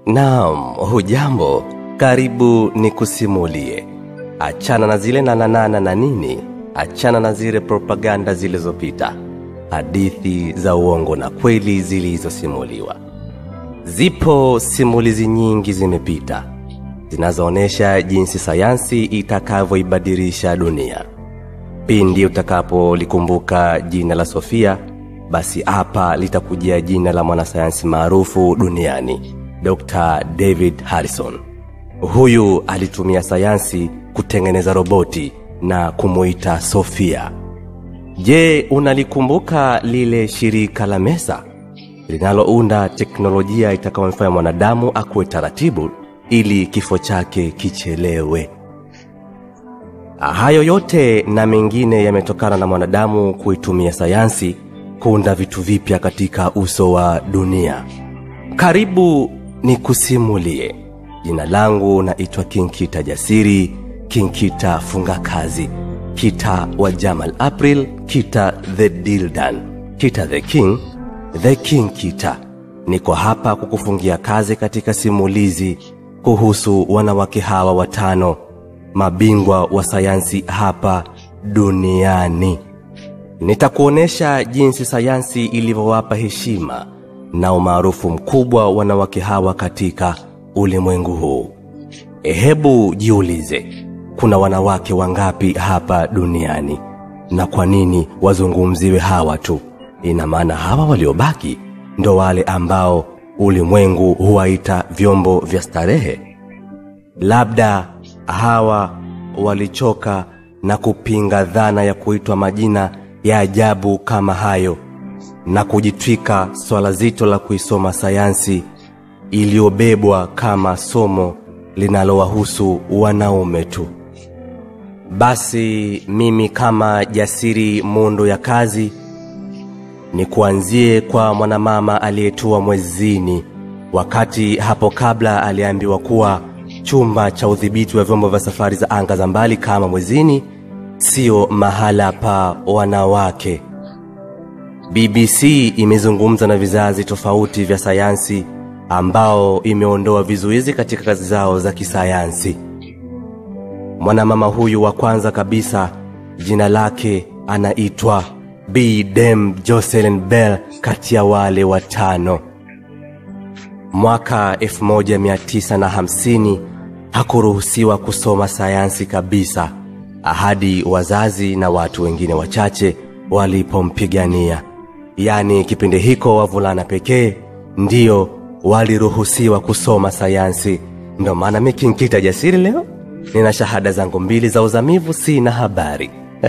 Naam, hujambo. Karibu nikusimulie. Achana na zile nananana na nini, achana na zile propaganda zilizopita, hadithi za uongo na kweli zilizosimuliwa. Zipo simulizi nyingi zimepita zinazoonyesha jinsi sayansi itakavyoibadilisha dunia. Pindi utakapolikumbuka jina la Sofia, basi hapa litakujia jina la mwanasayansi maarufu duniani, Dr. David Harrison. Huyu alitumia sayansi kutengeneza roboti na kumuita Sofia. Je, unalikumbuka lile shirika la Mesa linalounda teknolojia itakayomfanya mwanadamu akuwe taratibu ili kifo chake kichelewe? Hayo yote na mengine yametokana na mwanadamu kuitumia sayansi kuunda vitu vipya katika uso wa dunia. Karibu nikusimulie. Jina langu naitwa Kinkita Jasiri, Kinkita funga kazi, Kita wa Jamal April, Kita the Dildan, Kita the King, the King Kita. Niko hapa kukufungia kazi katika simulizi kuhusu wanawake hawa watano mabingwa wa sayansi hapa duniani. Nitakuonesha jinsi sayansi ilivyowapa heshima na umaarufu mkubwa wanawake hawa katika ulimwengu huu. Hebu jiulize, kuna wanawake wangapi hapa duniani na kwa nini wazungumziwe hawa tu? Ina maana hawa waliobaki ndo wale ambao ulimwengu huwaita vyombo vya starehe? Labda hawa walichoka na kupinga dhana ya kuitwa majina ya ajabu kama hayo na kujitwika swala zito la kuisoma sayansi iliyobebwa kama somo linalowahusu wanaume tu. Basi mimi kama jasiri mundu ya kazi ni kuanzie kwa mwanamama aliyetua mwezini, wakati hapo kabla aliambiwa kuwa chumba cha udhibiti wa vyombo vya safari za anga za mbali kama mwezini sio mahala pa wanawake. BBC imezungumza na vizazi tofauti vya sayansi ambao imeondoa vizuizi katika kazi zao za kisayansi. Mwanamama huyu wa kwanza kabisa jina lake anaitwa B. Dem Jocelyn Bell kati ya wale watano. Mwaka 1950 hakuruhusiwa kusoma sayansi kabisa hadi wazazi na watu wengine wachache walipompigania. Yaani kipindi hiko wavulana pekee ndio waliruhusiwa kusoma sayansi. Ndo maana mi Kinkita Jasiri leo nina shahada zangu mbili za uzamivu, sina habari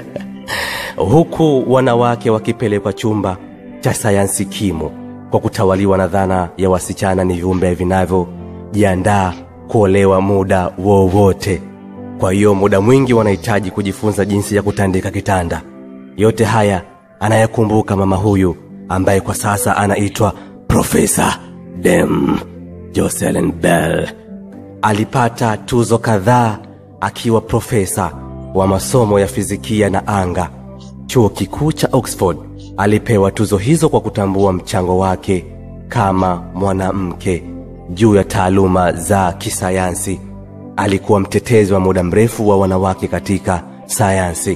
huku wanawake wakipelekwa chumba cha sayansi kimo kwa kutawaliwa na dhana ya wasichana ni viumbe vinavyojiandaa kuolewa muda wowote. Kwa hiyo muda mwingi wanahitaji kujifunza jinsi ya kutandika kitanda. Yote haya anayekumbuka mama huyu ambaye kwa sasa anaitwa Profesa Dem Jocelyn Bell. Alipata tuzo kadhaa akiwa profesa wa masomo ya fizikia na anga chuo kikuu cha Oxford. Alipewa tuzo hizo kwa kutambua mchango wake kama mwanamke juu ya taaluma za kisayansi. Alikuwa mtetezi wa muda mrefu wa wanawake katika sayansi.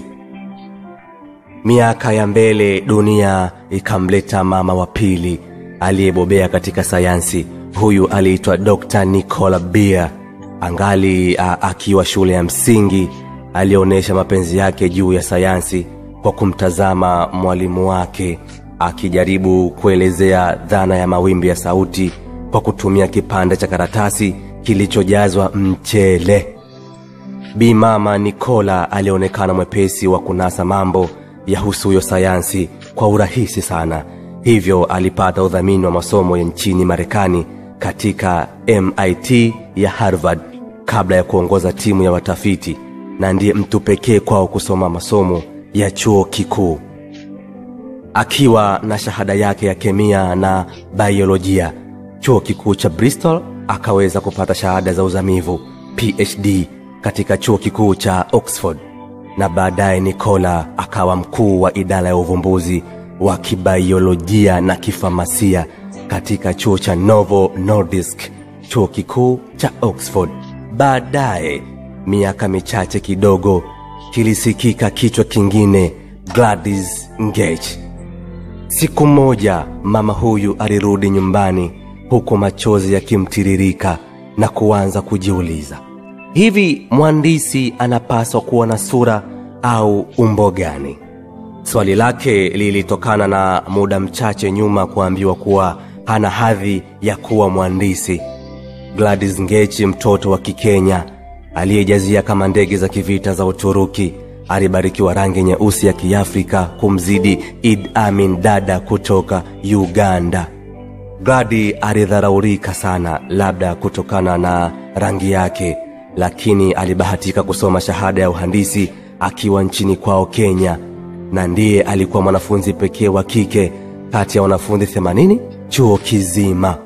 Miaka ya mbele, dunia ikamleta mama wa pili aliyebobea katika sayansi. Huyu aliitwa Dr. Nicola Beer. Angali a, akiwa shule ya msingi, alionyesha mapenzi yake juu ya sayansi kwa kumtazama mwalimu wake akijaribu kuelezea dhana ya mawimbi ya sauti kwa kutumia kipande cha karatasi kilichojazwa mchele. Bi mama Nicola alionekana mwepesi wa kunasa mambo yahusuyo sayansi kwa urahisi sana, hivyo alipata udhamini wa masomo ya nchini Marekani katika MIT ya Harvard kabla ya kuongoza timu ya watafiti, na ndiye mtu pekee kwao kusoma masomo ya chuo kikuu. Akiwa na shahada yake ya kemia na biolojia chuo kikuu cha Bristol, akaweza kupata shahada za uzamivu PhD katika chuo kikuu cha Oxford, na baadaye Nicola akawa mkuu wa idara ya uvumbuzi wa kibiolojia na kifamasia katika chuo cha Novo Nordisk chuo kikuu cha Oxford. Baadaye, miaka michache kidogo, kilisikika kichwa kingine, Gladys Ngech. Siku moja mama huyu alirudi nyumbani huku machozi yakimtiririka na kuanza kujiuliza, hivi mhandisi anapaswa kuwa na sura au umbo gani? Swali lake lilitokana na muda mchache nyuma kuambiwa kuwa hana hadhi ya kuwa mhandisi. Gladys Ngechi, mtoto wa Kikenya aliyejazia kama ndege za kivita za Uturuki, alibarikiwa rangi nyeusi ya Kiafrika kumzidi Idi Amin Dada kutoka Uganda. Gladi alidharaurika sana, labda kutokana na rangi yake, lakini alibahatika kusoma shahada ya uhandisi akiwa nchini kwao Kenya, na ndiye alikuwa mwanafunzi pekee wa kike kati ya wanafunzi 80 chuo kizima.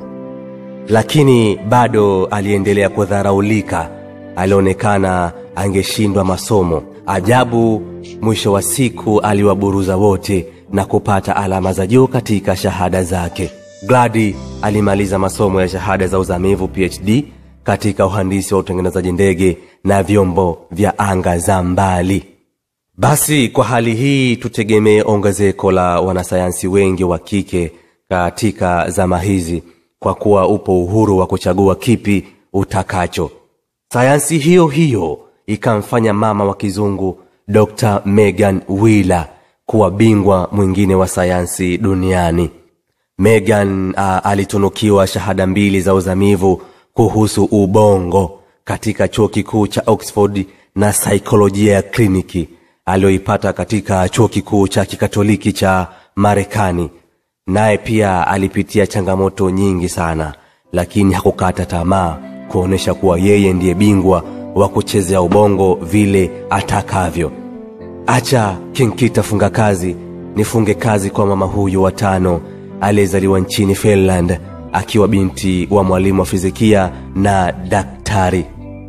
Lakini bado aliendelea kudharaulika, alionekana angeshindwa masomo. Ajabu, mwisho wa siku aliwaburuza wote na kupata alama za juu katika shahada zake. Gladi alimaliza masomo ya shahada za uzamivu PhD katika uhandisi wa utengenezaji ndege na vyombo vya anga za mbali. Basi kwa hali hii tutegemee ongezeko la wanasayansi wengi wa kike katika zama hizi, kwa kuwa upo uhuru wa kuchagua kipi utakacho. Sayansi hiyo hiyo ikamfanya mama wa kizungu Dr. Megan Wheeler kuwa bingwa mwingine wa sayansi duniani. Megan uh, alitunukiwa shahada mbili za uzamivu kuhusu ubongo katika chuo kikuu cha Oxford na saikolojia ya kliniki aliyoipata katika chuo kikuu cha kikatoliki cha Marekani. Naye pia alipitia changamoto nyingi sana, lakini hakukata tamaa kuonyesha kuwa yeye ndiye bingwa wa kuchezea ubongo vile atakavyo. Acha Kinkita funga kazi nifunge kazi kwa mama huyu wa tano aliyezaliwa nchini Finland akiwa binti wa mwalimu wa fizikia na daktari.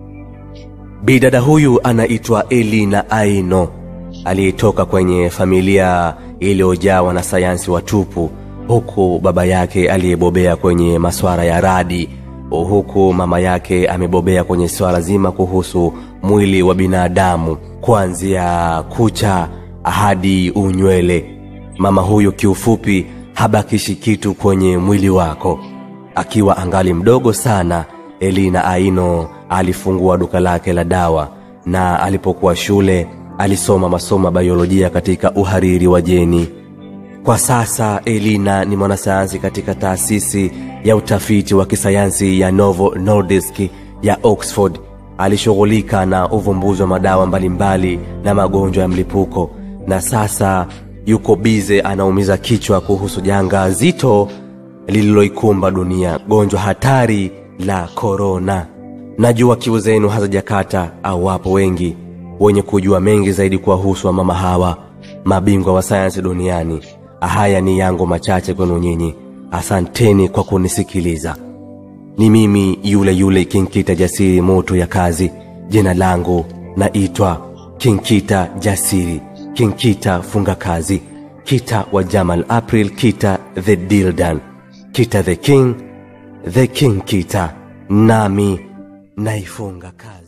Bidada huyu anaitwa Elina Aino aliyetoka kwenye familia iliyojaa na sayansi watupu, huku baba yake aliyebobea kwenye masuala ya radi, huku mama yake amebobea kwenye swala zima kuhusu mwili wa binadamu, kuanzia kucha hadi unywele. Mama huyu kiufupi habakishi kitu kwenye mwili wako. Akiwa angali mdogo sana, Elina Aino alifungua duka lake la dawa, na alipokuwa shule alisoma masomo ya biolojia katika uhariri wa jeni. Kwa sasa Elina ni mwanasayansi katika taasisi ya utafiti wa kisayansi ya Novo Nordisk ya Oxford. Alishughulika na uvumbuzi wa madawa mbalimbali na magonjwa ya mlipuko, na sasa yuko bize anaumiza kichwa kuhusu janga zito lililoikumba dunia, gonjwa hatari la korona. Najua kiu zenu hazijakata au wapo wengi wenye kujua mengi zaidi kuwahusu wa mama hawa mabingwa wa sayansi duniani. Haya ni yangu machache kwenu nyinyi. Asanteni kwa kunisikiliza. Ni mimi yule yule Kinkita Jasiri, moto ya kazi. Jina langu naitwa Kinkita Jasiri, Kinkita funga kazi, Kita wa Jamal April, Kita the Dildan, Kita the King, the King Kita, nami naifunga kazi.